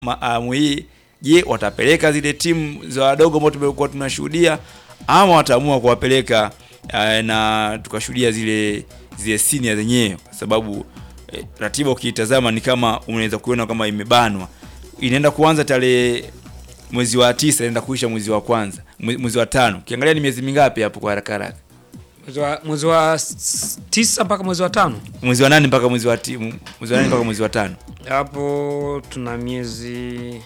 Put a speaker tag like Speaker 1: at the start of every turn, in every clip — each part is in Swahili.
Speaker 1: ma- awamu hii, je, watapeleka zile timu za wadogo ambao tumekuwa tunashuhudia ama wataamua kuwapeleka eh, na tukashuhudia zile zile senior zenyewe, kwa sababu eh, ratiba ukiitazama ni kama unaweza kuona kama imebanwa. Inaenda kuanza tarehe mwezi wa tisa, inaenda kuisha mwezi wa kwanza, mwe- mwezi wa tano. Ukiangalia ni miezi mingapi hapo kwa haraka haraka?
Speaker 2: Mwezi wa- mwezi wa s- tisa mpaka mwezi wa tano
Speaker 1: Mwezi wa nane mpaka mwezi wa ti, mwezi wa nane mpaka mwezi wa tano.
Speaker 2: hapo tuna miezi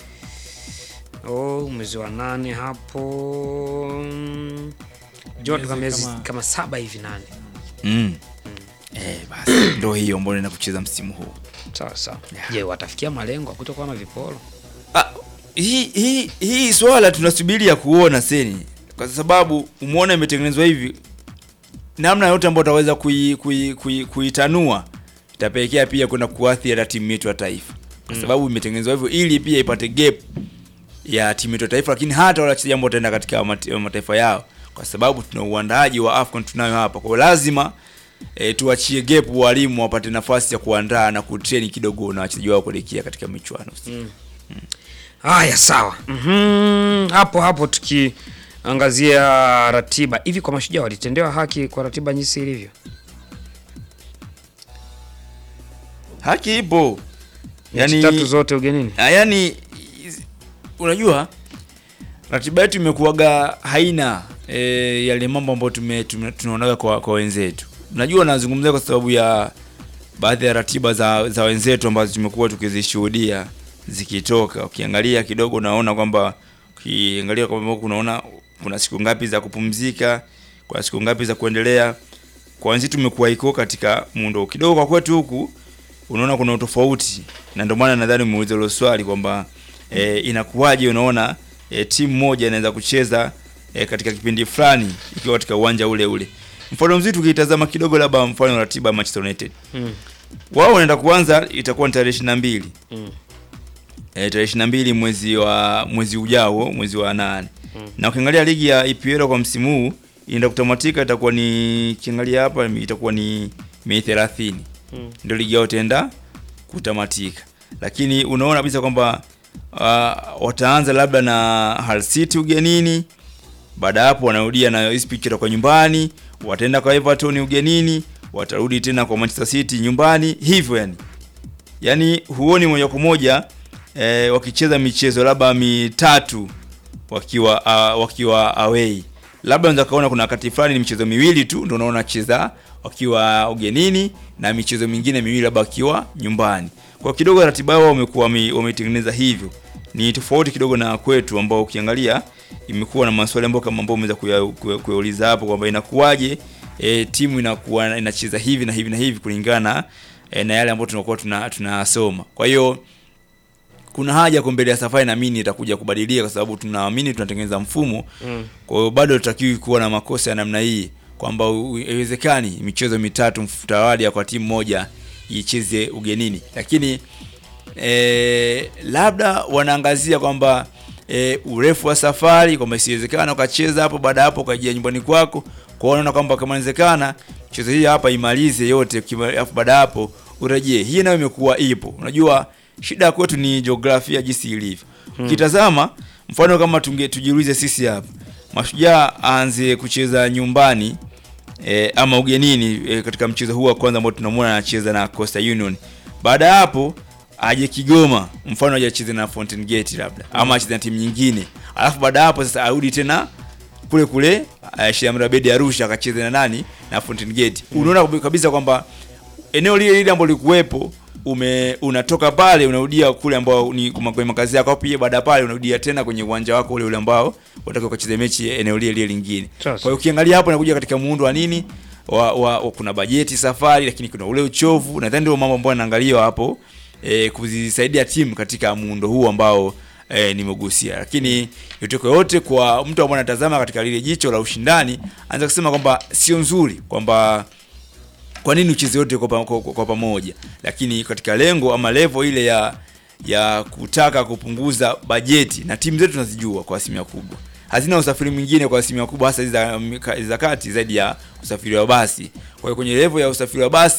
Speaker 2: oh, mwezi wa nane hapo mm, jua tuna
Speaker 3: Miezi
Speaker 2: miezi
Speaker 3: kama-
Speaker 2: kama saba hivi nane
Speaker 1: Mm. Eh, basi ndio hiyo ambayo inaenda kucheza msimu huu.
Speaker 2: sawa sawa.
Speaker 1: Yeah.
Speaker 2: Je, watafikia malengo ya kutokuwa na viporo?
Speaker 1: Ah, hii hii hii swala tunasubiria kuona seni, kwa sababu umeona imetengenezwa hivi, namna yote ambayo utaweza kui, kui, kui, kuitanua itapelekea pia kwenda kuathiri hata timu yetu ya taifa, kwa sababu imetengenezwa hivyo ili pia ipate gap ya timu yetu ya taifa, lakini hata wale wachezaji ambao wataenda katika mate- mataifa yao, kwa sababu tuna uandaaji wa AFCON tunayo hapa, kwa hiyo lazima e, tuachie gap walimu wapate nafasi ya kuandaa na kutrain kidogo na wachezaji wao kuelekea katika michuano
Speaker 2: Haya, sawa. Mhm, hapo hapo tukiangazia ratiba hivi, kwa mashujaa walitendewa haki kwa ratiba jinsi ilivyo?
Speaker 1: haki ipo
Speaker 2: Mechi
Speaker 1: yani,
Speaker 2: tatu zote ugenini.
Speaker 1: ah, yani iz- unajua ratiba yetu imekuwaga haina e, yale mambo ambayo tume, tume, tunaonaga kwa, kwa wenzetu. Najua nazungumzia kwa sababu ya baadhi ya ratiba za, za wenzetu ambazo tumekuwa tukizishuhudia zikitoka. Ukiangalia kidogo unaona kwamba ukiangalia kwa mbele unaona kuna siku ngapi za kupumzika, kuna siku ngapi za kuendelea. Kwa wenzetu imekuwa iko katika muundo kidogo, kwa kwetu huku unaona kuna utofauti, na ndio maana nadhani umeuliza hilo swali kwamba e, inakuwaje unaona e, timu moja inaweza kucheza e, katika kipindi fulani ikiwa katika uwanja ule ule. Mfano mzuri tukitazama kidogo, labda mfano ratiba ya Manchester United
Speaker 2: Mm.
Speaker 1: wao wanaenda kuanza itakuwa ni tarehe ishirini na mbili
Speaker 2: Mm.
Speaker 1: e, tarehe ishirini na mbili mwezi wa mwezi ujao mwezi wa nane na ukiangalia ligi ya EPL kwa msimu huu inaenda kutamatika, itakuwa ni kiangalia hapa itakuwa ni Mei 30
Speaker 2: Mm.
Speaker 1: ndio ligi yao itaenda kutamatika, lakini unaona kabisa kwamba uh, wataanza labda na Hull City ugenini, baada ya hapo wanarudia na Ipswich kwa nyumbani, wataenda kwa Everton ugenini, watarudi tena kwa Manchester City nyumbani, hivyo yani yani huoni moja kwa moja eh, wakicheza michezo labda mitatu wakiwa uh, wakiwa away. Labda unaweza kaona kuna wakati fulani ni michezo miwili tu ndio unaona cheza wakiwa ugenini na michezo mingine miwili labda wakiwa nyumbani. Kwa kidogo ratiba yao wamekuwa wame- wametengeneza hivyo. Ni tofauti kidogo na kwetu ambao ukiangalia imekuwa na maswali ambayo kama ambao umeweza kuya- kuya- kuyauliza hapo kwamba inakuwaje e, timu inakuwa inacheza hivi na hivi na hivi kulingana e, na yale ambayo tunakuwa tuna- tunasoma. Kwa hiyo kuna haja kwa mbele ya safari naamini itakuja kubadilika kwa sababu tunaamini tunatengeneza mfumo
Speaker 2: Mm.
Speaker 1: kwa hiyo bado tutakiwi kuwa na makosa ya namna hii kwamba u- haiwezekani michezo mitatu mtawalia kwa timu moja icheze ugenini, lakini e, labda wanaangazia kwamba e, urefu wa safari kwamba isiwezekana ukacheza hapo, baada ya hapo ukajia nyumbani kwako. Kwa hiyo wanaona kwamba kama inawezekana michezo hii hapa imalize yote, kima- alafu baada ya hapo urejee. Hii nayo imekuwa ipo. Unajua shida kwetu ni jiografia jinsi ilivyo. Ukitazama mfano kama tunge tujiulize sisi hapa Mashujaa aanze kucheza nyumbani e, ama ugenini e, katika mchezo huu wa kwanza ambao tunamwona anacheza na Coastal Union. Baada ya hapo aje Kigoma, mfano aje acheze na Fountain Gate labda ama acheze na timu nyingine, alafu baada ya hapo sasa arudi tena kule kule uh, Shamra Bedi Arusha akacheze na nani na Fountain Gate. Unaona kabisa kwamba eneo lile lile ambalo likuwepo ume unatoka pale unarudia kule ambao ni kuma- kwenye makazi yako, pia baada ya pale unarudia tena kwenye uwanja wako ule ule ambao unataka ukacheze mechi eneo lile lile lingine. Kwa
Speaker 2: Sasa.
Speaker 1: hiyo ukiangalia hapo inakuja katika muundo wa nini wa, wa, wa kuna bajeti safari, lakini kuna ule uchovu. Nadhani ndio mambo ambayo yanaangaliwa hapo e, kuzisaidia timu katika muundo huu ambao e, nimegusia. Lakini yote kwa yote, kwa mtu ambaye anatazama katika lile jicho la ushindani, anaweza kusema kwamba sio nzuri kwamba kwa nini ucheze wote kwa, pa- kwa, kwa pamoja, lakini katika lengo ama level ile ya ya kutaka kupunguza bajeti, na timu zetu tunazijua kwa asilimia kubwa hazina usafiri mwingine kwa asilimia kubwa, hasa hizi za, za kati zaidi ya usafiri wa basi. Kwa hiyo kwenye level ya usafiri wa basi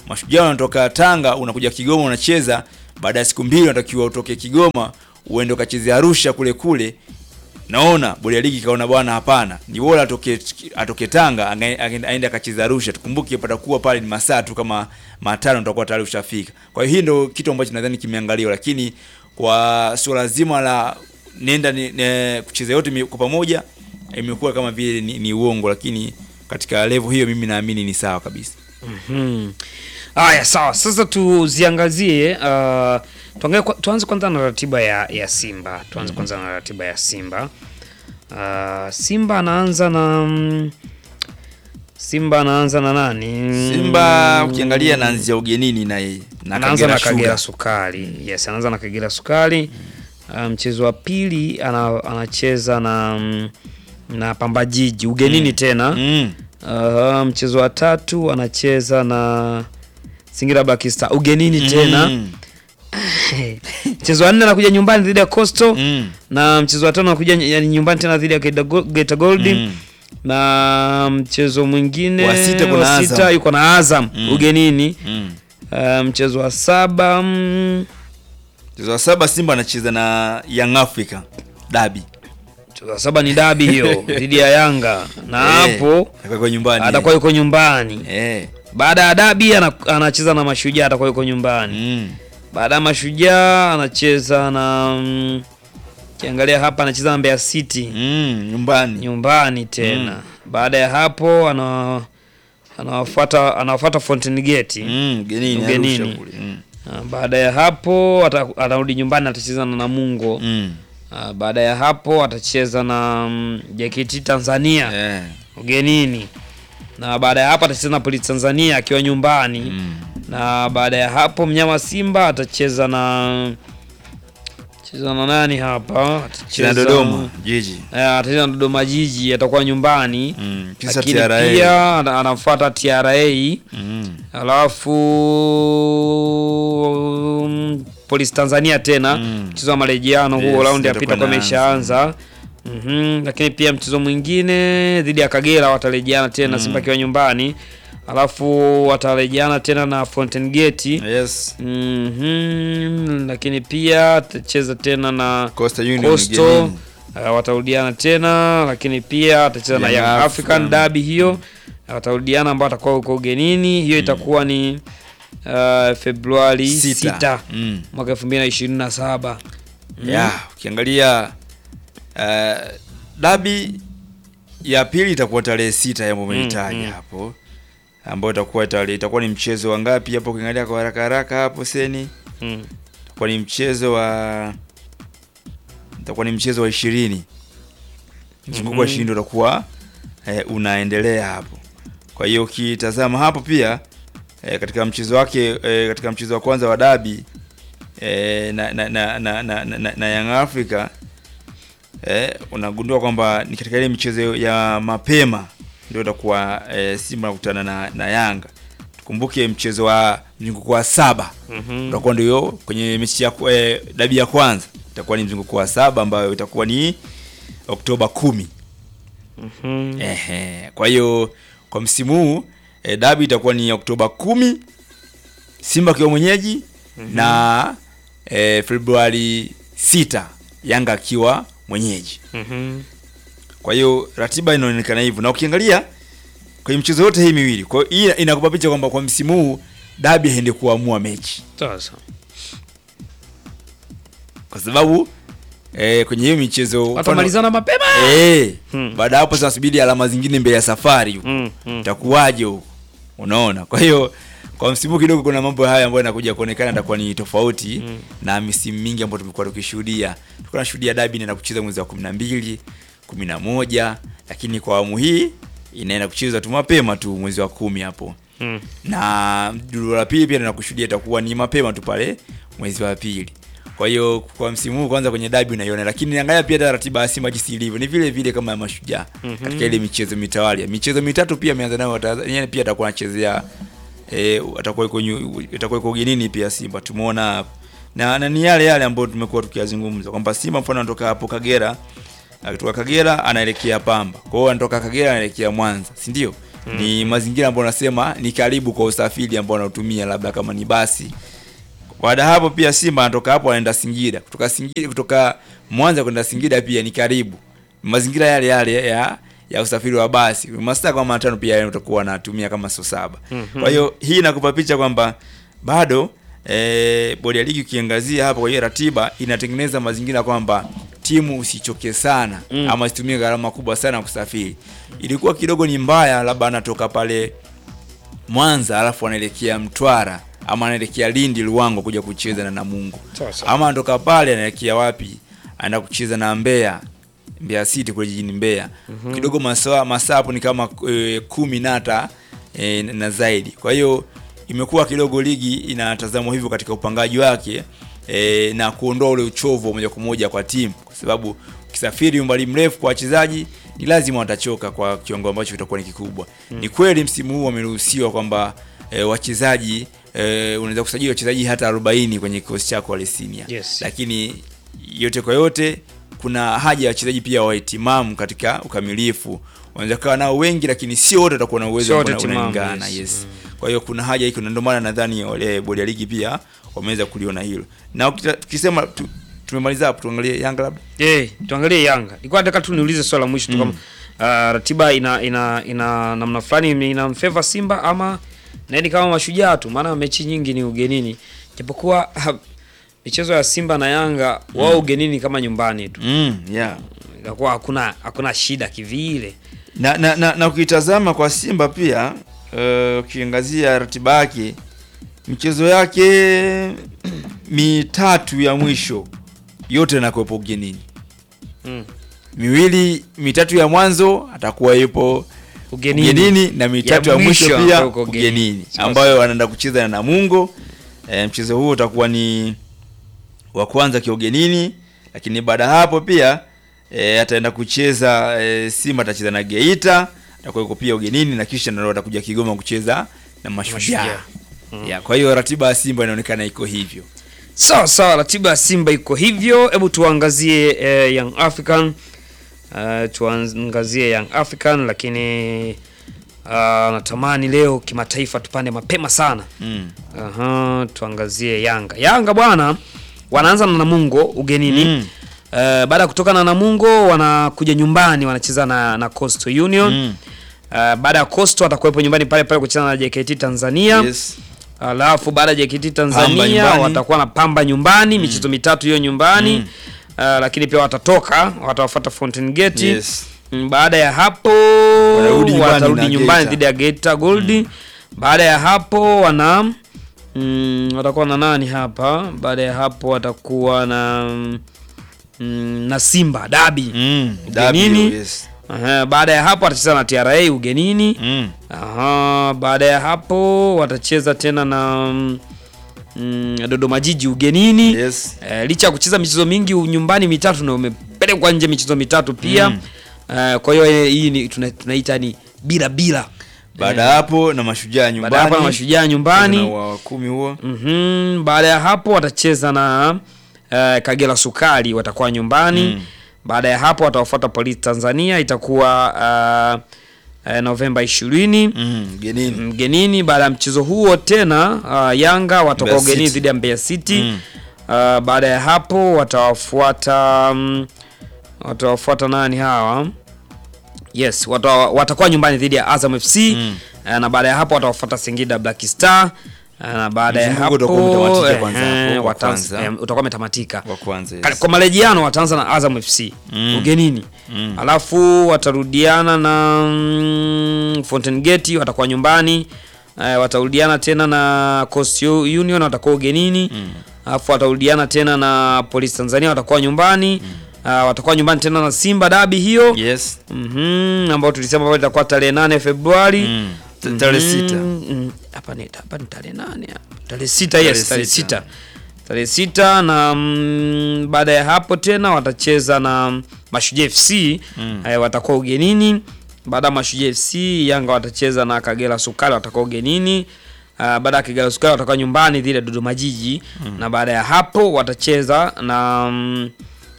Speaker 1: Mashujaa wanatoka Tanga, unakuja Kigoma unacheza, baada ya siku mbili unatakiwa utoke Kigoma uende ukacheze Arusha kule kule. Naona bodi ya ligi kaona bwana, hapana, ni bora atoke atoke Tanga anga- anga- aende akacheza Arusha. Tukumbuke patakuwa pale ni masaa tu kama matano utakuwa tayari ushafika. Kwa hiyo hii ndio kitu ambacho nadhani kimeangaliwa, lakini kwa suala zima la nenda ni, ne, kucheza yote mi- kwa pamoja imekuwa kama vile ni, ni uongo, lakini katika level hiyo mimi naamini ni sawa kabisa.
Speaker 2: Hmm. Haya, sawa. Sasa tuziangazie uh, tuangalie kwa, tuanze kwanza na ratiba ya, ya Simba. Tuanze kwanza na ratiba ya Simba. Uh, Simba anaanza na mm, Simba anaanza na nani?
Speaker 1: Simba ukiangalia anaanzia ugenini na yeye na
Speaker 2: anaanza na
Speaker 1: Kagera
Speaker 2: Kagera
Speaker 1: Sugar.
Speaker 2: Sukari. Yes, anaanza na Kagera Sukari. Uh, mchezo wa pili ana, anacheza na mm, na Pamba Jiji ugenini tena.
Speaker 1: Mm.
Speaker 2: Uh, mchezo wa tatu anacheza na Singida Black Star ugenini tena.
Speaker 1: Mm.
Speaker 2: Mchezo wa nne anakuja nyumbani dhidi ya Coastal
Speaker 1: Mm.
Speaker 2: na mchezo wa tano anakuja ny- yani nyumbani tena dhidi ya Geita Go- Geita Gold
Speaker 1: Mm.
Speaker 2: na mchezo mwingine
Speaker 1: Wa sita kuna
Speaker 2: wa sita
Speaker 1: Azam.
Speaker 2: yuko na Azam
Speaker 1: Mm.
Speaker 2: ugenini.
Speaker 1: Mm.
Speaker 2: Uh, mchezo wa saba mm,
Speaker 1: Mchezo wa saba Simba anacheza na Young Africa Dabi.
Speaker 2: mchezo wa saba ni dabi hiyo dhidi ya Yanga na hapo
Speaker 1: atakuwa nyumbani.
Speaker 2: atakuwa yuko nyumbani.
Speaker 1: eh.
Speaker 2: Baada ya dabi ana- anacheza na Mashujaa atakuwa yuko nyumbani.
Speaker 1: Mm.
Speaker 2: Baada ya Mashujaa anacheza na mm, kiangalia hapa anacheza na Mbeya City
Speaker 1: Mm. Nyumbani.
Speaker 2: nyumbani tena. Baada ya hapo ana anawafuata anawafuata Fountain Gate.
Speaker 1: Mm. Ugenini.
Speaker 2: Ugenini.
Speaker 1: Arusha kule. Mm.
Speaker 2: Na Baada ya hapo ata- atarudi nyumbani atacheza na Namungo.
Speaker 1: Mm.
Speaker 2: Ah, Baada ya hapo atacheza na mm, JKT Tanzania
Speaker 1: Eh.
Speaker 2: ugenini. Na baada ya hapo atacheza na Polisi Tanzania akiwa nyumbani.
Speaker 1: Mm.
Speaker 2: Na baada ya hapo mnyama Simba atacheza na cheza na nani hapa?
Speaker 1: Cheza Dodoma Jiji.
Speaker 2: Eh, atacheza na Dodoma Jiji atakuwa nyumbani.
Speaker 1: Mm. Kisa
Speaker 2: Lakini
Speaker 1: TRA.
Speaker 2: pia ana- anafuata TRA
Speaker 1: Mm.
Speaker 2: alafu mm, Polisi Tanzania tena
Speaker 1: Mm.
Speaker 2: mchezo wa marejeano huo
Speaker 1: Yes,
Speaker 2: raundi ya
Speaker 1: itakuwa
Speaker 2: pita kwa
Speaker 1: inaanza.
Speaker 2: imeshaanza. Mhm, lakini pia mchezo mwingine dhidi ya Kagera watarejeana tena Simba akiwa nyumbani, alafu watarejeana tena na Fountain Gate.
Speaker 1: Yes.
Speaker 2: Mhm, lakini pia atacheza tena na
Speaker 1: Coastal Union
Speaker 2: Coastal
Speaker 1: ugenini.
Speaker 2: uh, watarudiana tena, lakini pia atacheza na
Speaker 1: Young
Speaker 2: Young African
Speaker 1: African.
Speaker 2: Derby hiyo watarudiana, ambao atakuwa huko ugenini. Hiyo itakuwa ni uh, Februari
Speaker 1: Sita.
Speaker 2: 6
Speaker 1: Mm.
Speaker 2: mwaka 2027.
Speaker 1: ya ukiangalia uh, dabi ya pili itakuwa tarehe sita ambayo umeitaja
Speaker 2: mm.
Speaker 1: hapo ambayo itakuwa tarehe itakuwa ni mchezo wa ngapi hapo ukiangalia kwa haraka haraka hapo seni
Speaker 2: Mm.
Speaker 1: itakuwa ni mchezo wa itakuwa ni mchezo wa ishirini mzunguko wa ishirini ndio utakuwa eh, unaendelea hapo kwa hiyo ukitazama hapo pia eh, katika mchezo wake eh, katika mchezo wa kwanza wa dabi eh, na, na, na, na, na, na, na Young Africa eh, unagundua kwamba ni katika ile michezo ya mapema ndio itakuwa eh, Simba nakutana na, na Yanga. Tukumbuke mchezo wa mzunguko wa saba
Speaker 2: Mhm.
Speaker 1: utakuwa ndio kwenye mechi ya kwa- eh, dabi ya kwanza itakuwa ni mzunguko wa saba ambayo itakuwa ni Oktoba kumi.
Speaker 2: Mhm.
Speaker 1: Ehe, kwa hiyo kwa msimu huu e, dabi itakuwa ni Oktoba kumi, Simba akiwa mwenyeji na e, Februari sita Yanga akiwa mwenyeji.
Speaker 2: Mhm.
Speaker 1: Kwa hiyo ratiba inaonekana hivyo, na ukiangalia kwenye michezo yote hii miwili, kwa hiyo hii inakupa picha kwamba kwa msimu huu dabi haende kuamua mechi,
Speaker 2: Sasa.
Speaker 1: kwa sababu e, kwenye hiyo michezo mfano-
Speaker 2: Watamalizana mapema.
Speaker 1: Eh,
Speaker 2: Hmm.
Speaker 1: baada ya hapo sasa subiri alama zingine mbele ya safari huko.
Speaker 2: Mm, mm.
Speaker 1: itakuwaje huko unaona kwa hiyo kwa msimu kidogo kuna mambo haya ambayo yanakuja kuonekana itakuwa ni tofauti
Speaker 2: Mm.
Speaker 1: na misimu mingi ambayo tumekuwa tukishuhudia tulikuwa tunashuhudia dabi inaenda kucheza mwezi wa 12 11 lakini kwa awamu hii inaenda kucheza tu mapema tu mwezi wa kumi hapo
Speaker 2: Mm.
Speaker 1: na duru la pili pia na kushuhudia itakuwa ni mapema tu pale mwezi wa pili. Kwa hiyo kwa msimu huu kwanza kwenye dabi unaiona, lakini angalia pia hata ratiba ya Simba jinsi ilivyo ni vile vile kama ya Mashujaa
Speaker 2: Mhm.
Speaker 1: katika ile michezo mitawali. Michezo mitatu pia ameanza nayo Tanzania, pia atakuwa anachezea eh, atakuwa yuko nyu- atakuwa yuko ugenini pia Simba tumeona hapo. na, na ni yale yale ambayo tumekuwa tukiyazungumza kwamba Simba mfano anatoka hapo Kagera akitoka Kagera anaelekea Pamba. Kwa hiyo anatoka Kagera anaelekea Mwanza, si ndio? ni mazingira ambayo unasema ni karibu kwa usafiri ambao wanaotumia labda kama ni basi baada ya hapo pia Simba anatoka hapo anaenda Singida. Kutoka Singida kutoka Mwanza kwenda Singida pia ni karibu. Mazingira yale yale ya ya usafiri wa basi. Masaa kama matano pia yale utakuwa anatumia kama sio saba. Kwa hiyo hii inakupa picha kwamba bado eh, bodi ya ligi ukiangazia hapo kwa hiyo ratiba inatengeneza mazingira kwamba timu usichoke sana
Speaker 2: Mm.
Speaker 1: ama isitumie gharama kubwa sana kusafiri. Ilikuwa kidogo ni mbaya labda anatoka pale Mwanza alafu anaelekea Mtwara ama anaelekea Lindi Luango kuja kucheza na Namungo.
Speaker 2: Sawa sawa.
Speaker 1: Ama anatoka pale anaelekea wapi? Anaenda kucheza na Mbeya. Mbeya City kule jijini Mbeya. Kidogo masaa masaa hapo ni kama e, kumi na hata e, na zaidi. Kwa hiyo imekuwa kidogo ligi inatazamwa hivyo katika upangaji wake e, na kuondoa ule uchovu wa moja kwa moja kwa timu kwa sababu ukisafiri umbali mrefu kwa wachezaji ni lazima watachoka kwa kiwango ambacho kitakuwa ni kikubwa. Ni kweli msimu huu wameruhusiwa kwamba e, wachezaji e, unaweza kusajili wachezaji hata 40 kwenye kikosi chako wale senior.
Speaker 2: Yes.
Speaker 1: Lakini yote kwa yote kuna haja ya wachezaji pia wawe timamu katika ukamilifu. Wanaweza kuwa nao wengi lakini sio wote watakuwa na uwezo
Speaker 2: Sio
Speaker 1: ambao
Speaker 2: wote
Speaker 1: una-
Speaker 2: timamu,
Speaker 1: unalingana.
Speaker 2: yes.
Speaker 1: Yes. Kwa hiyo kuna haja hiko, na ndio maana nadhani wale bodi ya ligi pia wameweza kuliona hilo. Na ukita- tukisema tu, tumemaliza hapo, tuangalie Yanga labda.
Speaker 2: Eh, tuangalie Yanga. Nilikuwa nataka tu niulize swala la mwisho tu kama uh, ratiba ina ina ina namna fulani ina favor Simba ama naeni kama mashujaa tu, maana mechi nyingi ni ugenini. Japokuwa ha, michezo ya Simba na Yanga wao ugenini kama nyumbani tu.
Speaker 1: Mm, yeah.
Speaker 2: Inakuwa hakuna hakuna shida kivile.
Speaker 1: Na, na, na, na ukitazama kwa Simba pia eh, ukiangazia ratiba yake michezo yake mitatu ya mwisho yote inakuwepo ugenini.
Speaker 2: Mm.
Speaker 1: Miwili mitatu ya mwanzo atakuwa yupo
Speaker 2: Ugenini.
Speaker 1: ugenini na mitatu ya,
Speaker 2: Ya
Speaker 1: mwisho
Speaker 2: mwisho
Speaker 1: pia
Speaker 2: ambayo uko ugenini.
Speaker 1: ugenini
Speaker 2: Sawa
Speaker 1: ambayo wanaenda kucheza na Namungo. E, mchezo huo utakuwa ni wa kwanza kiugenini, lakini baada ya hapo pia e, ataenda kucheza e, Simba atacheza na Geita, atakuwa yuko pia ugenini na kisha ndio atakuja Kigoma kucheza na Mashujaa.
Speaker 2: Mashujaa.
Speaker 1: Ya, kwa hiyo ratiba ya Simba inaonekana iko hivyo.
Speaker 2: Sawa sawa, ratiba ya Simba iko hivyo. Hebu tuangazie eh, Young African uh, tuangazie Young African, lakini uh, natamani leo kimataifa tupande mapema sana.
Speaker 1: Mm.
Speaker 2: Aha, tuangazie Yanga. Yanga bwana wanaanza na Namungo ugenini.
Speaker 1: Mm.
Speaker 2: Uh, baada ya kutoka na Namungo wanakuja nyumbani wanacheza na, na Coastal Union.
Speaker 1: Mm.
Speaker 2: Uh, baada ya Coastal watakuwepo nyumbani pale pale kucheza na JKT Tanzania.
Speaker 1: Yes.
Speaker 2: Alafu baada ya JKT
Speaker 1: Pamba
Speaker 2: Tanzania
Speaker 1: nyumbani.
Speaker 2: watakuwa na Pamba nyumbani michezo mitatu hiyo nyumbani
Speaker 1: Mm.
Speaker 2: uh, lakini pia watatoka watawafuata Fountain Gate
Speaker 1: Yes.
Speaker 2: Mm, baada ya hapo
Speaker 1: Wanarudi nyumbani
Speaker 2: watarudi
Speaker 1: na
Speaker 2: nyumbani
Speaker 1: Geita.
Speaker 2: dhidi ya Geita Gold baada ya hapo wana mm, watakuwa na nani hapa baada ya hapo watakuwa na mm, na Simba Dabi
Speaker 1: Mm.
Speaker 2: Ugenini.
Speaker 1: W, yes.
Speaker 2: Aha, baada ya hapo watacheza na TRA ugenini
Speaker 1: Mm.
Speaker 2: Aha, baada ya hapo watacheza tena na mm, mm, Dodoma Jiji ugenini.
Speaker 1: Yes.
Speaker 2: Eh, licha ya kucheza michezo mingi u- nyumbani mitatu na umepelekwa nje michezo mitatu pia.
Speaker 1: Mm.
Speaker 2: Eh, kwa hiyo eh, hii ni tuna- tunaita ni bila bila.
Speaker 1: Baada ya hapo na mashujaa nyumbani.
Speaker 2: Baada ya hapo na mashujaa
Speaker 1: na
Speaker 2: nyumbani.
Speaker 1: wa kumi huo.
Speaker 2: Mhm, baada ya hapo watacheza na eh, Kagera Sukari watakuwa nyumbani.
Speaker 1: Mm.
Speaker 2: Baada ya hapo watawafuata Polisi Tanzania itakuwa uh, uh, Novemba 20
Speaker 1: Mm. Genini.
Speaker 2: mgenini. Baada ya mchezo huo tena uh, Yanga watakuwa
Speaker 1: Mbeya
Speaker 2: ugenini
Speaker 1: City.
Speaker 2: dhidi ya Mbeya City.
Speaker 1: Mm.
Speaker 2: Uh, baada ya hapo watawafuata um, watawafuata nani hawa? Yes, wata, watakuwa nyumbani dhidi ya Azam FC
Speaker 1: Mm.
Speaker 2: uh, na baada ya hapo watawafuata Singida Black Star uh, na baada ya
Speaker 1: Mzunguko
Speaker 2: hapo
Speaker 1: utakuwa umetamatika kwanza
Speaker 2: ehe,
Speaker 1: hapo, wa
Speaker 2: wataanza-
Speaker 1: kwanza.
Speaker 2: eh, utakuwa umetamatika
Speaker 1: Wa kwanza.
Speaker 2: Ka-
Speaker 1: Yes.
Speaker 2: kwa marejiano wataanza na Azam FC
Speaker 1: Mm.
Speaker 2: ugenini
Speaker 1: Mm.
Speaker 2: alafu watarudiana na mm, Fountain Gate watakuwa nyumbani eh, watarudiana tena na Coast Union watakuwa ugenini alafu watarudiana tena na Police Tanzania watakuwa nyumbani Ah, watakuwa nyumbani tena na Simba dabi hiyo
Speaker 1: Yes.
Speaker 2: Mhm, ambao tulisema kwamba itakuwa tarehe nane Februari
Speaker 1: Mm. Ta- Tarehe sita.
Speaker 2: Mm, mm. Hapa ni hapa ni tarehe nane hapa. Tarehe sita
Speaker 1: Tarehe
Speaker 2: yes, tarehe
Speaker 1: sita.
Speaker 2: sita. Tarehe sita na mm, baada ya hapo tena watacheza na Mashujaa FC
Speaker 1: Mm.
Speaker 2: eh, watakuwa ugenini. Baada ya Mashujaa FC Yanga watacheza na Kagera Sukari watakuwa ugenini. Uh, baada ya Kagera Sukari watakuwa nyumbani dhidi ya Dodoma Jiji na baada ya hapo watacheza na mm,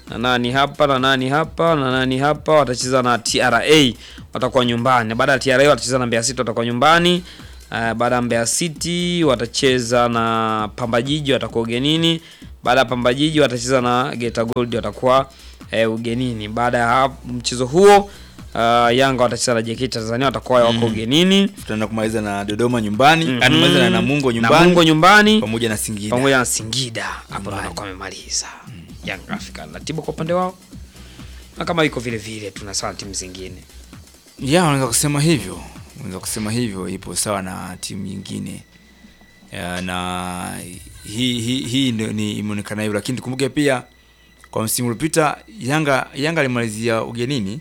Speaker 2: na nani hapa na nani hapa na nani hapa, watacheza na TRA watakuwa nyumbani. Baada ya TRA watacheza na Mbeya City watakuwa nyumbani. Uh, baada ya Mbeya City watacheza na Pamba Jiji watakuwa ugenini. Baada ya Pamba Jiji watacheza na Geita Gold watakuwa eh, ugenini. Baada ya hapo mchezo huo uh, Yanga watacheza na JKT Tanzania watakuwa wako ugenini.
Speaker 1: Tutaenda kumaliza na Dodoma nyumbani,
Speaker 2: Mhm.
Speaker 1: mm kumaliza na Namungo nyumbani
Speaker 2: Namungo nyumbani
Speaker 1: pamoja na Singida.
Speaker 2: pamoja na Singida hapo ndo
Speaker 1: Nyumbani.
Speaker 2: wanakuwa wamemaliza Young African. Ratiba kwa upande wao na kama iko vile vile tuna sawa na timu zingine.
Speaker 1: Ya, unaweza kusema hivyo, unaweza kusema hivyo, ipo sawa na timu nyingine ya, na hii hii hii ndio ni imeonekana hivyo, lakini tukumbuke pia kwa msimu uliopita Yanga Yanga alimalizia ugenini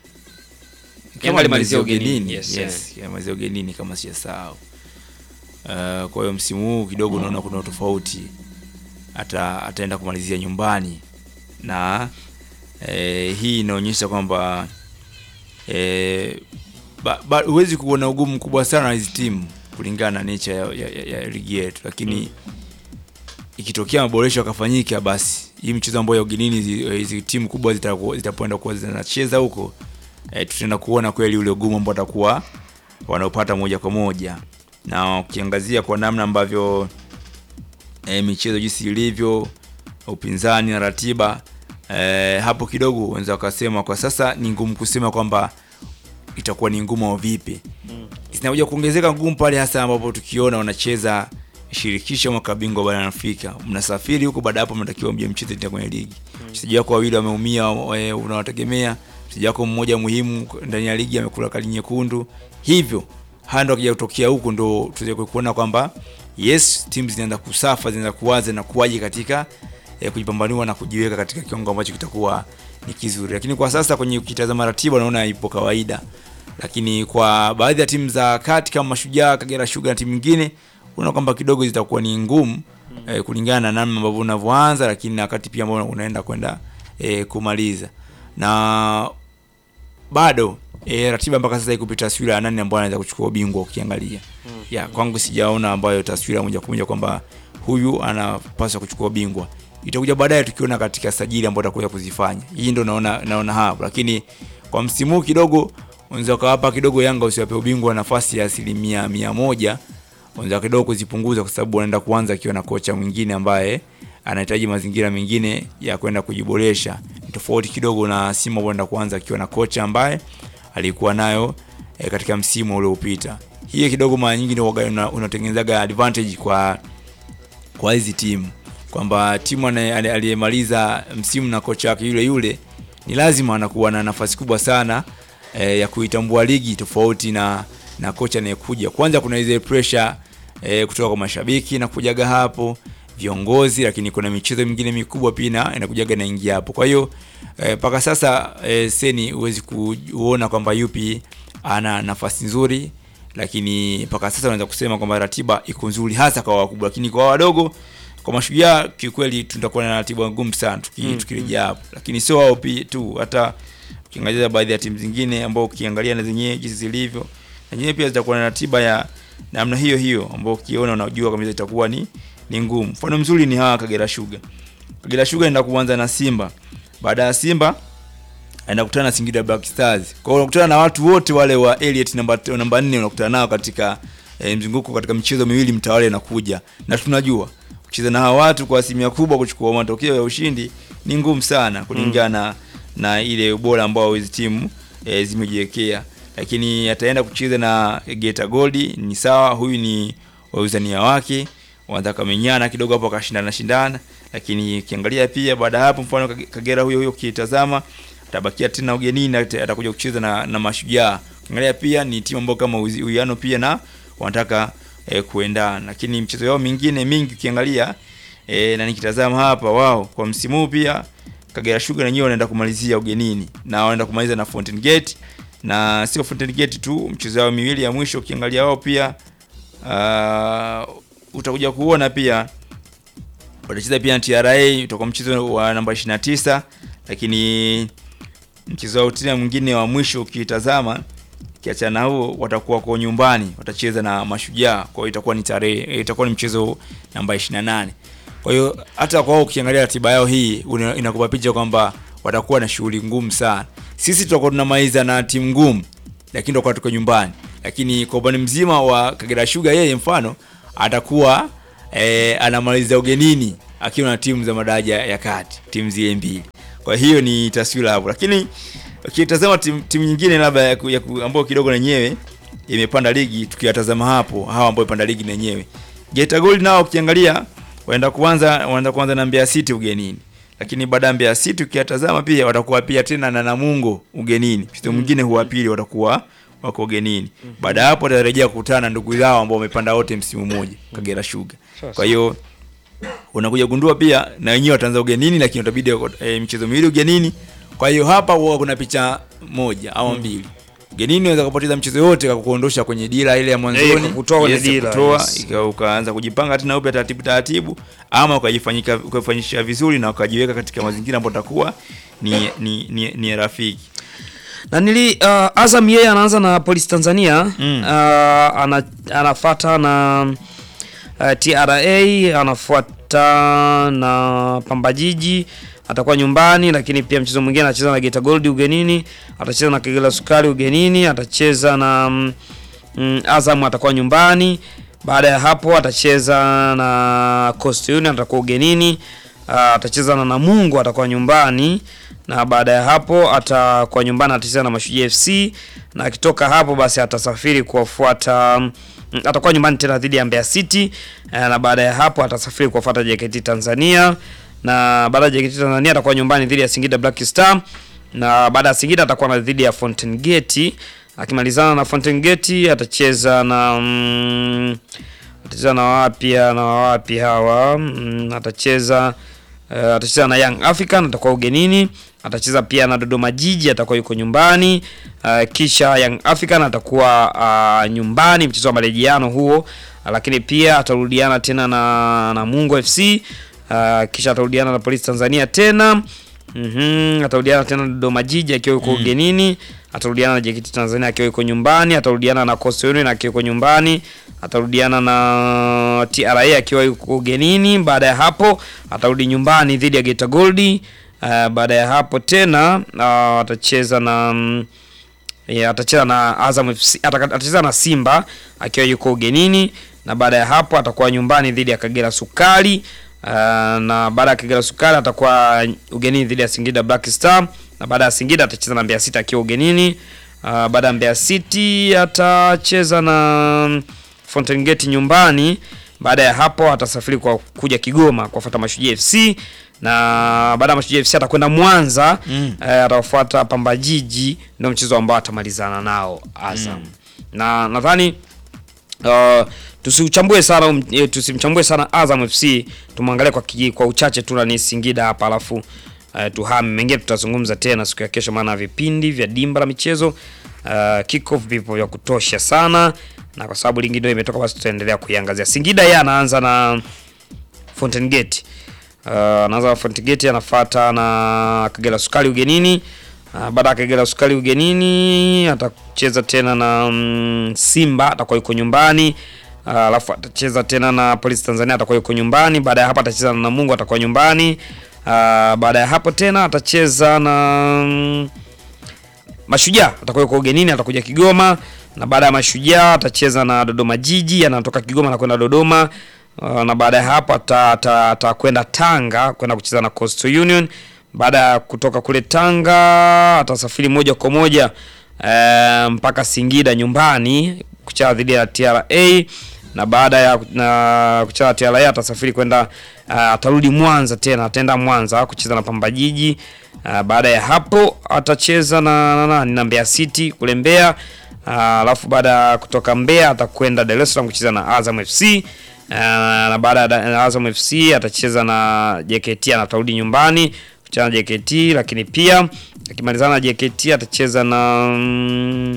Speaker 1: Kama
Speaker 2: Yanga alimalizia ugenini,
Speaker 1: yes,
Speaker 2: yes,
Speaker 1: yes, alimalizia ugenini kama sijasahau. Uh, kwa hiyo msimu huu kidogo unaona kuna utofauti, ata ataenda kumalizia nyumbani na eh, hii inaonyesha kwamba eh, ba- ba- huwezi kuona ugumu mkubwa sana na hizi timu kulingana na nature ya, ya, ya, ya ligi yetu, lakini ikitokea maboresho yakafanyika, basi hii mchezo ambayo ya ugenini hizi hizi timu kubwa zitaku- zitapoenda kuwa zinacheza huko eh, tutaenda kuona kweli ule ugumu ambao watakuwa wanaopata moja kwa moja, na ukiangazia kwa namna ambavyo eh, michezo jinsi ilivyo, upinzani na ratiba eh, hapo kidogo unaweza wakasema kwa sasa ni ngumu kusema kwamba itakuwa ni ngumu au vipi. Zinakuja kuongezeka ngumu pale hasa ambapo tukiona wanacheza shirikisho mwaka bingwa barani Afrika, mnasafiri huko, baada ya hapo mnatakiwa mje mcheze tena kwenye ligi. Mchezaji wako wawili wameumia, eh, unawategemea. Mchezaji wako mmoja muhimu ndani ya ligi amekula kadi nyekundu, hivyo haya ndo akija kutokea huku ndo tuweze kuona kwamba yes, timu zinaanza kusafa, zinaanza kuwaza na kuwaje katika eh, kujipambanua na kujiweka katika kiwango ambacho kitakuwa ni kizuri, lakini kwa sasa kwenye ukitazama ratiba unaona ipo kawaida, lakini kwa baadhi ya timu za kati kama Mashujaa, Kagera Sugar na timu nyingine unaona kwamba kidogo zitakuwa ni ngumu eh, kulingana na namna ambavyo unavyoanza, lakini na wakati pia ambao unaenda kwenda eh, kumaliza na bado e, ratiba mpaka sasa iko taswira ya nani ambayo anaweza kuchukua ubingwa ukiangalia. Ya kwangu sijaona ambayo taswira moja kwa moja kwamba huyu anapaswa kuchukua ubingwa. Itakuja baadaye tukiona katika sajili ambayo atakuja kuzifanya. Hii ndio naona naona hapo, lakini kwa msimu huu kidogo unaweza kawapa kidogo Yanga usiwape ubingwa nafasi ya asilimia mia moja unaweza kidogo kuzipunguza kwa sababu wanaenda kuanza akiwa na kocha mwingine ambaye anahitaji mazingira mengine ya kwenda kujiboresha. Ni tofauti kidogo na Simba wanaenda kuanza akiwa na kocha ambaye alikuwa nayo e, katika msimu uliopita. Hii kidogo mara nyingi ndio huwaga una- unatengenezaga advantage kwa kwa hizi timu kwamba timu anaye- aliye- aliyemaliza msimu na kocha wake yule yule ni lazima anakuwa na nafasi kubwa sana e, ya kuitambua ligi tofauti na na kocha anayekuja. Kwanza kuna ile pressure e, kutoka kwa mashabiki na kujaga hapo viongozi, lakini kuna michezo mingine mikubwa pia ina- inakujaga inaingia hapo. Kwa hiyo eh, mpaka sasa e, seni huwezi kuona kwamba yupi ana nafasi nzuri lakini mpaka sasa unaweza kusema kwamba ratiba iko nzuri hasa kwa wakubwa, lakini kwa wadogo, kwa mashujaa kiukweli tutakuwa na ratiba ngumu sana tuki,
Speaker 2: Mm,
Speaker 1: tukirejea hapo, lakini sio wao pia tu, hata ukiangalia baadhi ya timu zingine ambao ukiangalia na zenyewe jinsi zilivyo, na zenyewe pia zitakuwa na ratiba ya namna hiyo hiyo, ambao ukiona unajua kabisa itakuwa ni ni ngumu. Mfano mzuri ni hawa Kagera Sugar. Kagera Sugar enda kuanza na Simba, baada ya Simba anakutana na Singida Black Stars. Kwa hiyo unakutana na watu wote wale wa Elite namba namba 4 unakutana nao katika e, mzunguko katika michezo miwili mtawale inakuja. Na tunajua kucheza na hawa watu kwa asilimia kubwa kuchukua matokeo ya ushindi ni ngumu sana kulingana na ile ubora ambao hizi timu e, zimejiwekea. Lakini ataenda kucheza na Geita Gold ni sawa, huyu ni wauzania wake wanataka menyana kidogo hapo akashindana shindana, lakini ukiangalia pia baada ya hapo, mfano Kage- Kagera huyo huyo ukitazama atabakia tena ugenini, ata- atakuja kucheza na, na Mashujaa. Ukiangalia pia ni timu ambayo kama uzi- uwiano pia na wanataka eh, kuendana, lakini mchezo yao mingine mingi ukiangalia eh, na nikitazama hapa wao kwa msimu huu pia Kagera Sugar wenyewe wanaenda kumalizia ugenini na wanaenda kumaliza na Fountain Gate, na sio Fountain Gate tu, mchezo wao miwili ya mwisho ukiangalia wao pia uh, utakuja kuona pia watacheza pia na TRA, utakuwa mchezo wa namba 29, lakini mchezo wa tena mwingine wa mwisho ukitazama kiachana na huo watakuwa kwa nyumbani watacheza na Mashujaa, kwa hiyo itakuwa ni tarehe itakuwa ni mchezo namba 28. Kwa hiyo hata kwa wao ukiangalia ratiba yao hii una- inakupa picha kwamba watakuwa na shughuli ngumu sana. Sisi tutakuwa tunamaliza na timu ngumu, lakini tutakuwa tuko nyumbani. Lakini kwa upande mzima wa Kagera Sugar, yeye mfano atakuwa eh, anamaliza ugenini akiwa na timu za madaraja ya kati, timu zile mbili. Kwa hiyo ni taswira hapo, lakini ukitazama timu, timu nyingine labda ya ku- ya ku- ambayo kidogo na yenyewe imepanda ligi, tukiwatazama hapo hawa ambao imepanda ligi na yenyewe Geita Gold nao ukiangalia waenda kuanza wanaenda kuanza na Mbeya City ugenini, lakini baada ya Mbeya City ukiyatazama pia watakuwa pia tena na Namungo ugenini, mchezo mwingine huwa pili watakuwa wako ugenini. Baada ya hapo watarejea kukutana na ndugu zao ambao wamepanda wote msimu mmoja Kagera Sugar. Kwa hiyo unakuja gundua pia na wenyewe wataanza ugenini, lakini utabidi e, michezo miwili ugenini. Kwa hiyo hapa huwa kuna picha moja au mbili. Ugenini unaweza kupoteza mchezo yote kwa kuondosha kwenye dira ile ya mwanzoni,
Speaker 2: kukutoa kwenye
Speaker 1: Yes,
Speaker 2: dira,
Speaker 1: kutoa,
Speaker 2: yes.
Speaker 1: ika- ukaanza kujipanga tena upya taratibu taratibu, ama ukajifanyika ukafanyisha vizuri na ukajiweka katika mazingira ambayo takuwa ni, ni, ni, ni rafiki.
Speaker 2: na nili uh, Azam yeye anaanza na Polisi Tanzania
Speaker 1: Mm.
Speaker 2: uh, ana, anafata na uh, TRA anafuata na Pamba Jiji atakuwa nyumbani, lakini pia mchezo mwingine anacheza na Geita Gold ugenini, atacheza na Kagera Sukari ugenini, atacheza na mm, mm, Azam atakuwa nyumbani. Baada ya hapo atacheza na Coast Union atakuwa ugenini, uh, atacheza na Namungo atakuwa nyumbani na baada ya hapo atakuwa nyumbani atacheza na Mashujaa FC na akitoka hapo basi atasafiri kuwafuata mm, atakuwa nyumbani tena dhidi ya Mbeya City eh, na baada ya hapo atasafiri kuwafuata JKT Tanzania na baada ya JKT Tanzania atakuwa nyumbani dhidi ya Singida Black Star na baada ya Singida atakuwa na dhidi ya Fountain Gate akimalizana na Fountain Gate atacheza na mm, atacheza na wapi na wapi hawa mm, atacheza uh, atacheza na Young African atakuwa ugenini, atacheza pia na Dodoma Jiji atakuwa yuko nyumbani uh, kisha Young African atakuwa uh, nyumbani mchezo wa marejeano huo uh, lakini pia atarudiana tena na na Mungo FC uh, kisha atarudiana na Polisi Tanzania tena Mhm, atarudiana tena na Dodoma Jiji akiwa yuko ugenini, atarudiana na JKT Tanzania akiwa yuko nyumbani, atarudiana na Coastal Union akiwa yuko nyumbani, atarudiana na TRA akiwa yuko ugenini. Baada ya hapo atarudi nyumbani dhidi ya Geita Gold. Uh, baada ya hapo tena uh, atacheza na mm, yeah, atacheza na Azam FC, ataka- atacheza na Simba akiwa yuko ugenini, na baada ya hapo atakuwa nyumbani dhidi ya Kagera Sukari. Uh, na baada ya Kagera Sukari atakuwa ugenini dhidi ya Singida Black Star, na baada ya Singida atacheza na Mbeya City akiwa ugenini. Uh, baada ya Mbeya City atacheza na mm, Fountain Gate nyumbani. Baada ya hapo atasafiri kwa kuja Kigoma kuwafuata Mashujaa FC na baada ya Mashujaa FC atakwenda Mwanza
Speaker 1: Mm.
Speaker 2: eh, atawafuata Pamba Jiji, ndio mchezo ambao atamalizana nao Azam na nadhani uh, tusiuchambue sana um, eh, tusimchambue sana Azam FC, tumwangalie kwa, kiji- kwa uchache tu na ni Singida hapa, alafu uh, tuhame mengine tutazungumza tena siku ya kesho, maana vipindi vya dimba la michezo uh, kickoff vipo vya kutosha sana, na kwa sababu ligi ndio imetoka, basi tutaendelea kuiangazia. Singida yeye anaanza na Fountain Gate. Uh, anaanza na Fountain Gate anafuata na Kagera Sukari ugenini. Uh, baada ya Kagera Sukari ugenini atacheza tena na mm, Simba atakuwa yuko nyumbani. Uh, alafu atacheza tena na Polisi Tanzania atakuwa yuko nyumbani. Baada ya hapo atacheza na Namungo atakuwa nyumbani. Uh, baada ya hapo tena atacheza na mm, Mashujaa atakuwa yuko ugenini, atakuja Kigoma na baada ya Mashujaa atacheza na Dodoma Jiji, anatoka Kigoma na kwenda Dodoma. Uh, na baada ya hapo ata- ata- atakwenda Tanga kwenda kucheza na Coastal Union. Baada ya kutoka kule Tanga atasafiri moja kwa moja eh, mpaka Singida nyumbani kucheza dhidi ya TRA na baada ya na kucheza TRA atasafiri kwenda uh, atarudi Mwanza tena, ataenda Mwanza kucheza na Pamba Jiji. Uh, baada ya hapo atacheza na na, na, na Mbeya City kule Mbeya. Uh, alafu baada ya kutoka Mbeya atakwenda Dar es Salaam kucheza na Azam FC. Uh, na baada ya da- Azam FC atacheza na JKT na atarudi nyumbani kucheza na JKT, lakini pia akimalizana na JKT atacheza na mm,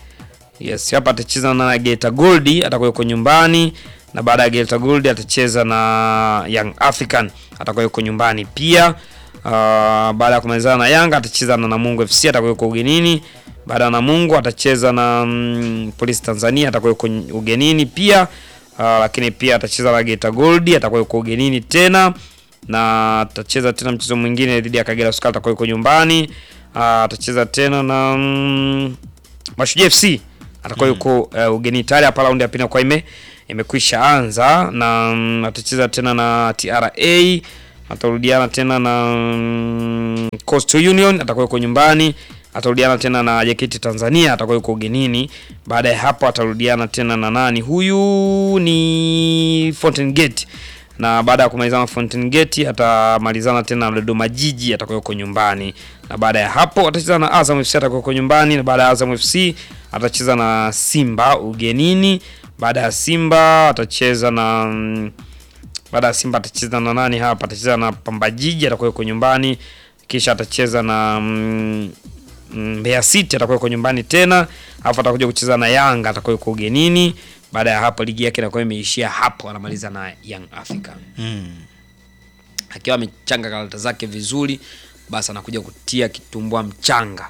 Speaker 2: Yes, hapa atacheza na Geita Gold atakuwa yuko nyumbani na baada ya Geita Gold atacheza na Young African atakuwa yuko nyumbani pia. Uh, baada ya kumalizana na Yanga atacheza na Namungo FC atakuwa yuko ugenini. Baada ya Namungo atacheza na mm, Polisi Tanzania atakuwa yuko ugenini pia. Uh, lakini pia atacheza na Geita Gold, atakuwa yuko ugenini tena na atacheza tena mchezo mwingine dhidi ya Kagera Sugar, atakuwa yuko nyumbani. Uh, atacheza tena na mm, Mashujaa FC atakuwa yuko uh, ugenini tayari. Hapa raundi ya pili kwa ime imekwisha anza na mm, atacheza tena na TRA atarudiana tena na mm, Coastal Union atakuwa yuko nyumbani atarudiana tena na JKT Tanzania atakuwa yuko ugenini. Baada ya hapo atarudiana tena na nani? Huyu ni Fountain Gate, na baada ya kumalizana Fountain Gate atamalizana tena na Dodoma Jiji atakuwa yuko nyumbani, na baada ya hapo atacheza na Azam FC atakuwa yuko nyumbani, na baada ya Azam FC atacheza na Simba ugenini. Baada ya Simba atacheza na mm, baada ya Simba atacheza na nani hapa? Atacheza na Pamba Jiji atakuwa yuko nyumbani, kisha atacheza na mm, Mbeya City atakuwa yuko nyumbani tena, alafu atakuja kucheza na Yanga atakuwa yuko ugenini. Baada ya hapo ligi yake inakuwa imeishia hapo, anamaliza na Young Africa akiwa amechanga karata zake vizuri, basi anakuja kutia kitumbua mchanga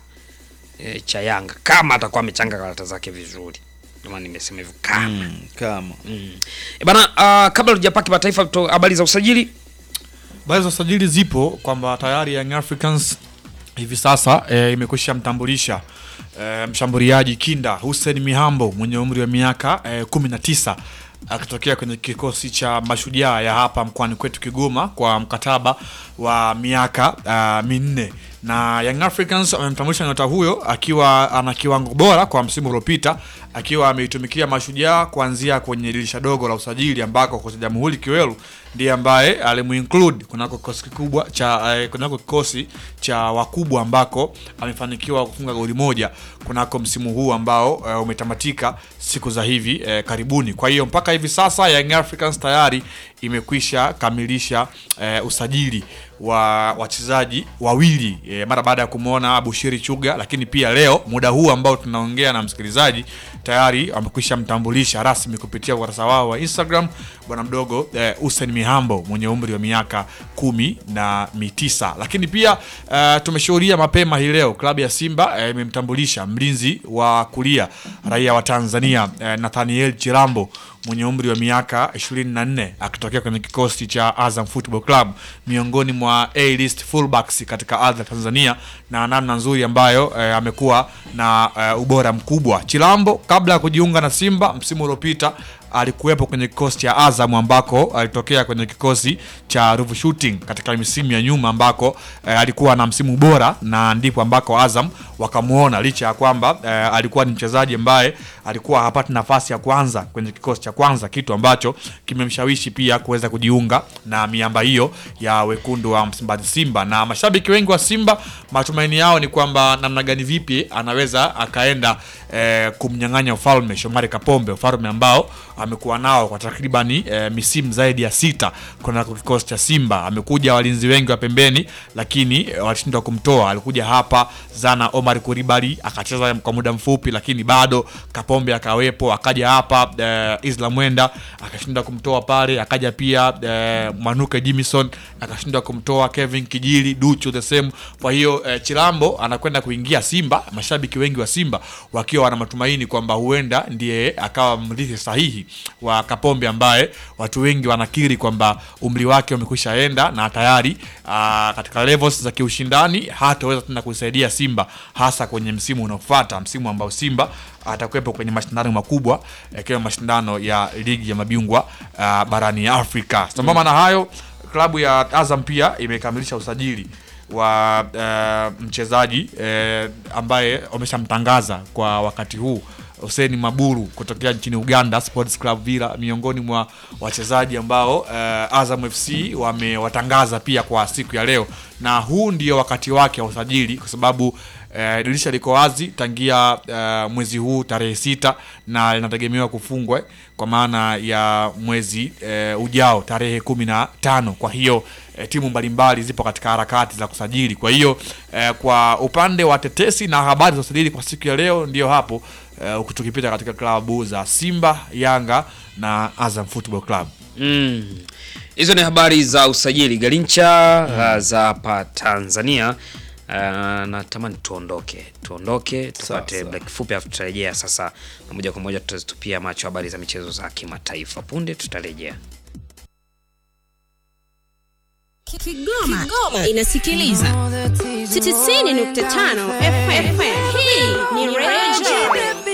Speaker 2: e, cha Yanga kama atakuwa amechanga karata zake vizuri. Ndio maana nimesema hivyo kama
Speaker 1: Mm, kama
Speaker 2: mm. E bana, uh, kabla tujapaa kimataifa, to- habari za usajili
Speaker 3: Habari za usajili zipo kwamba tayari Young Africans hivi sasa e, imekwisha mtambulisha e, mshambuliaji kinda Hussein Mihambo mwenye umri wa miaka e, 19 akitokea kwenye kikosi cha Mashujaa ya hapa mkoani kwetu Kigoma kwa mkataba wa miaka uh, minne na Young Africans wamemtambulisha nyota huyo akiwa ana kiwango bora kwa msimu uliopita akiwa ameitumikia Mashujaa kuanzia kwenye dirisha dogo la usajili ambako kocha Jamhuri Kiwelu ndiye ambaye alimuinclude kunako kikosi kikubwa cha eh, kunako kikosi cha wakubwa ambako amefanikiwa kufunga goli moja kunako msimu huu ambao eh, umetamatika siku za hivi eh, karibuni. Kwa hiyo mpaka hivi sasa Young Africans tayari imekwisha kamilisha eh, usajili wa wachezaji wawili eh, mara baada ya kumwona Bushiri Chuga, lakini pia leo muda huu ambao tunaongea na msikilizaji tayari wamekwisha mtambulisha rasmi kupitia ukurasa wao wa Instagram bwana mdogo eh, Hussein Mihambo mwenye umri wa miaka kumi na mitisa. Lakini pia eh, tumeshuhudia mapema hii leo klabu ya Simba eh, imemtambulisha mlinzi wa kulia raia wa Tanzania eh, Nathaniel Chirambo mwenye umri wa miaka 24 akitokea kwenye kikosi cha Azam Football Club miongoni mwa A-list fullbacks katika ardhi ya Tanzania na namna nzuri ambayo eh, amekuwa na eh, ubora mkubwa. Chilambo kabla ya kujiunga na Simba msimu uliopita alikuwepo kwenye kikosi cha Azam ambako alitokea kwenye kikosi cha Ruvu Shooting katika misimu ya nyuma ambako eh, alikuwa na msimu bora na ndipo ambako Azam wakamuona licha ya kwamba eh, alikuwa ni mchezaji ambaye alikuwa hapati nafasi ya kwanza kwenye kikosi cha kwanza, kitu ambacho kimemshawishi pia kuweza kujiunga na miamba hiyo ya wekundu wa Msimbazi Simba. Na mashabiki wengi wa Simba matumaini yao ni kwamba namna gani vipi anaweza akaenda eh, kumnyang'anya ufalme Shomari Kapombe, ufalme ambao amekuwa nao kwa takribani eh, misimu zaidi ya sita kunako kikosi cha Simba. Amekuja walinzi wengi wa pembeni, lakini eh, walishindwa kumtoa. Alikuja hapa Zana Omar Kuribali akacheza kwa muda mfupi, lakini bado Kapombe akawepo. Akaja hapa eh, Islam Mwenda akashindwa kumtoa pale, akaja pia eh, Manuke Jimison akashindwa kumtoa, Kevin Kijili Duchu the same. Kwa hiyo eh, Chilambo anakwenda kuingia Simba, mashabiki wengi wa Simba wakiwa wana matumaini kwamba huenda ndiye akawa mrithi sahihi wa Kapombe ambaye watu wengi wanakiri kwamba umri wake umekwisha enda na tayari aa, katika levels za kiushindani hataweza tena kuisaidia Simba hasa kwenye msimu unaofuata, msimu ambao Simba atakuwepo kwenye mashindano makubwa yakiwa mashindano ya ligi ya mabingwa aa, barani Afrika. Sambamba na hayo, klabu ya Azam pia imekamilisha usajili wa uh, mchezaji uh, ambaye wameshamtangaza kwa wakati huu Hussein Maburu kutokea nchini Uganda Sports Club Villa, miongoni mwa wachezaji ambao uh, Azam FC wamewatangaza pia kwa siku ya leo, na huu ndio wakati wake wa usajili kwa sababu Uh, dirisha liko wazi tangia uh, mwezi huu tarehe sita na linategemewa kufungwa kwa maana ya mwezi uh, ujao tarehe kumi na tano. Kwa hiyo uh, timu mbalimbali zipo katika harakati za kusajili. Kwa hiyo uh, kwa upande wa tetesi na habari za usajili kwa siku ya leo ndio hapo uh, tukipita katika klabu za Simba, Yanga na Azam Football Club.
Speaker 2: Mm. Hizo ni habari za usajili Galincha uh, za hapa Tanzania. Uh, natamani tuondoke tuondoke tupate
Speaker 1: sawa.
Speaker 2: break fupi afu tutarejea sasa na moja kwa moja tutazitupia macho habari za michezo za kimataifa punde tutarejea
Speaker 4: Kigoma, Kigoma inasikiliza 90.5 FM. Hii ni Radio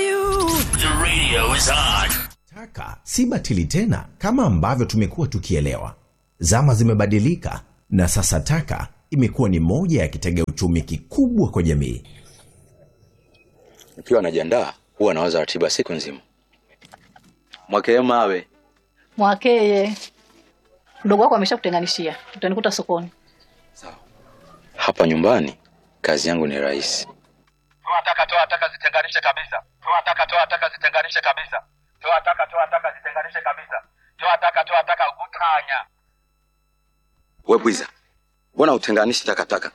Speaker 5: Taka si batili tena kama ambavyo tumekuwa tukielewa. Zama zimebadilika na sasa taka imekuwa ni moja ya kitega uchumi kikubwa kwa jamii.
Speaker 6: Nikiwa najiandaa huwa nawaza ratiba siku nzima. Mwakee mawe
Speaker 7: Mwakeye, mdogo wako ameshakutenganishia, utanikuta sokoni.
Speaker 6: hapa nyumbani, kazi yangu ni rahisi.
Speaker 8: toa taka toa taka zitenganishe kabisa toa taka toa taka zitenganishe kabisa toa taka toa taka zitenganishe kabisa toa taka toa taka utanya
Speaker 6: We bwiza, mbona utenganishi takataka?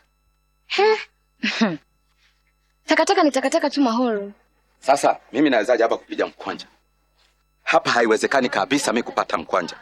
Speaker 9: Takataka ni takataka tu mahoro.
Speaker 6: Sasa mimi nawezaje hapa kupiga mkwanja? Hapa haiwezekani kabisa mi kupata mkwanja.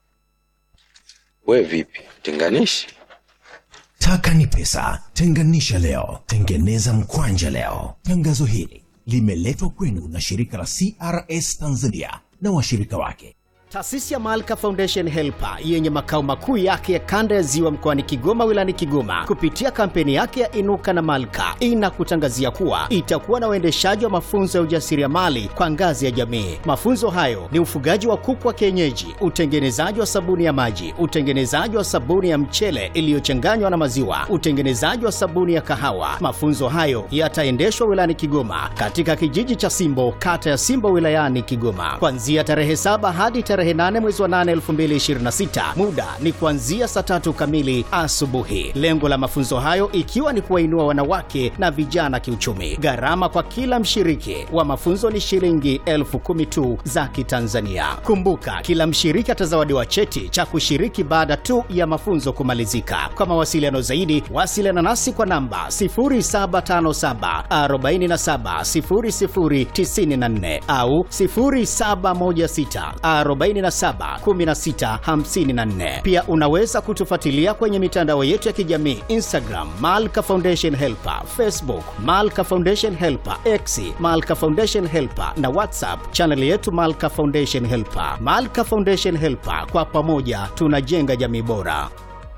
Speaker 6: We vipi, tenganishi?
Speaker 5: Taka ni pesa, tenganisha leo, tengeneza mkwanja leo. Tangazo hili limeletwa kwenu na shirika la CRS Tanzania na washirika wake.
Speaker 10: Taasisi ya Malka Foundation Helper yenye makao makuu yake ya kanda ya Ziwa mkoani Kigoma wilayani Kigoma kupitia kampeni yake ya Inuka na Malka inakutangazia kuwa itakuwa na uendeshaji wa mafunzo ya ujasiriamali kwa ngazi ya jamii. Mafunzo hayo ni ufugaji wa kuku wa kienyeji, utengenezaji wa sabuni ya maji, utengenezaji wa sabuni ya mchele iliyochanganywa na maziwa, utengenezaji wa sabuni ya kahawa. Mafunzo hayo yataendeshwa wilayani Kigoma katika kijiji cha Simbo, kata ya Simbo wilayani Kigoma kuanzia tarehe saba hadi tarehe 8 mwezi wa 8 2026. Muda ni kuanzia saa tatu kamili asubuhi. Lengo la mafunzo hayo ikiwa ni kuwainua wanawake na vijana kiuchumi. Gharama kwa kila mshiriki wa mafunzo ni shilingi elfu kumi tu za Kitanzania. Kumbuka, kila mshiriki atazawadiwa cheti cha kushiriki baada tu ya mafunzo kumalizika. Kwa mawasiliano zaidi, wasiliana nasi kwa namba 0757 47 0094 au 0716 47 16 54. Pia unaweza kutufuatilia kwenye mitandao yetu ya kijamii Instagram Malka Foundation Helper, Facebook Malka Foundation Helper, X Malka Foundation Helper na WhatsApp chaneli yetu Malka Foundation Helper. Malka Foundation Helper, kwa pamoja tunajenga jamii bora.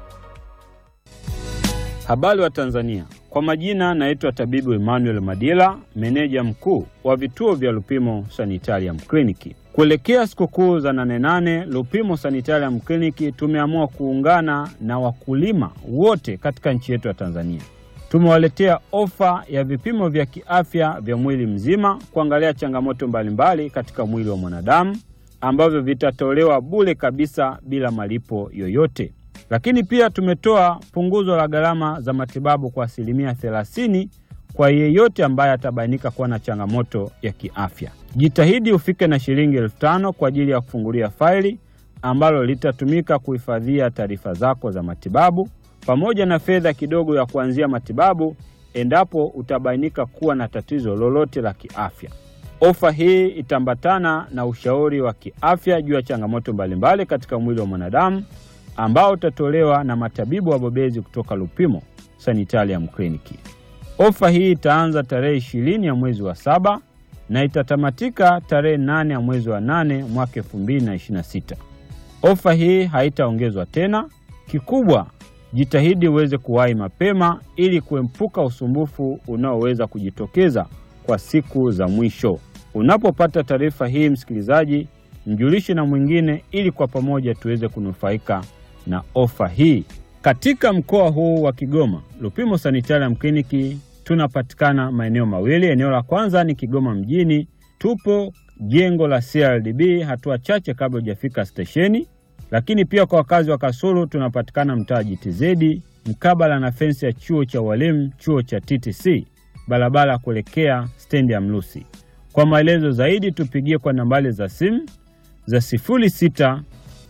Speaker 11: Habari wa Tanzania, kwa majina naitwa tabibu Emmanuel Madila, meneja mkuu wa vituo vya Lupimo Sanitarium Kliniki. Kuelekea sikukuu za nane nane, Lupimo Sanitarium Kliniki tumeamua kuungana na wakulima wote katika nchi yetu ya Tanzania. Tumewaletea ofa ya vipimo vya kiafya vya mwili mzima kuangalia changamoto mbalimbali katika mwili wa mwanadamu ambavyo vitatolewa bure kabisa bila malipo yoyote. Lakini pia tumetoa punguzo la gharama za matibabu kwa asilimia 30 kwa yeyote ambaye atabainika kuwa na changamoto ya kiafya. Jitahidi ufike na shilingi elfu tano kwa ajili ya kufungulia faili ambalo litatumika kuhifadhia taarifa zako za matibabu pamoja na fedha kidogo ya kuanzia matibabu endapo utabainika kuwa na tatizo lolote la kiafya. Ofa hii itaambatana na ushauri wa kiafya juu ya changamoto mbalimbali katika mwili wa mwanadamu ambao utatolewa na matabibu wabobezi kutoka Lupimo Sanitarium Kliniki. Ofa hii itaanza tarehe ishirini ya mwezi wa saba na itatamatika tarehe nane ya mwezi wa nane mwaka elfu mbili na ishirini na sita. Ofa hii haitaongezwa tena. Kikubwa, jitahidi uweze kuwahi mapema ili kuepuka usumbufu unaoweza kujitokeza kwa siku za mwisho. Unapopata taarifa hii, msikilizaji, mjulishe na mwingine ili kwa pamoja tuweze kunufaika na ofa hii. Katika mkoa huu wa Kigoma, Lupimo Sanitarium Kliniki tunapatikana maeneo mawili. Eneo la kwanza ni Kigoma mjini, tupo jengo la CRDB hatua chache kabla hujafika stesheni. Lakini pia kwa wakazi wa Kasulu tunapatikana mtaa GTZ mkabala na fensi ya chuo cha walimu, chuo cha TTC, barabara kuelekea stendi ya Mlusi. Kwa maelezo zaidi tupigie kwa nambari za simu za 0693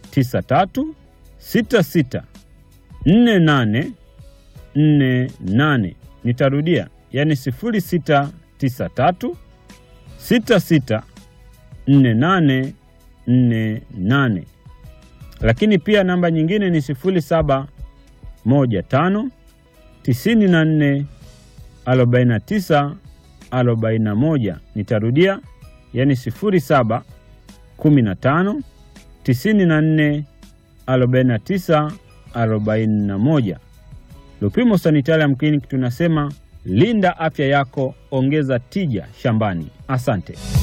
Speaker 11: 66 48 48. Nitarudia, yani 0693 66 48 48. Lakini pia namba nyingine ni 0715 94 49 41. Nitarudia, yani 07 15 94 49 41. Lupimo Sanitarium Clinic tunasema linda afya yako, ongeza tija shambani. Asante.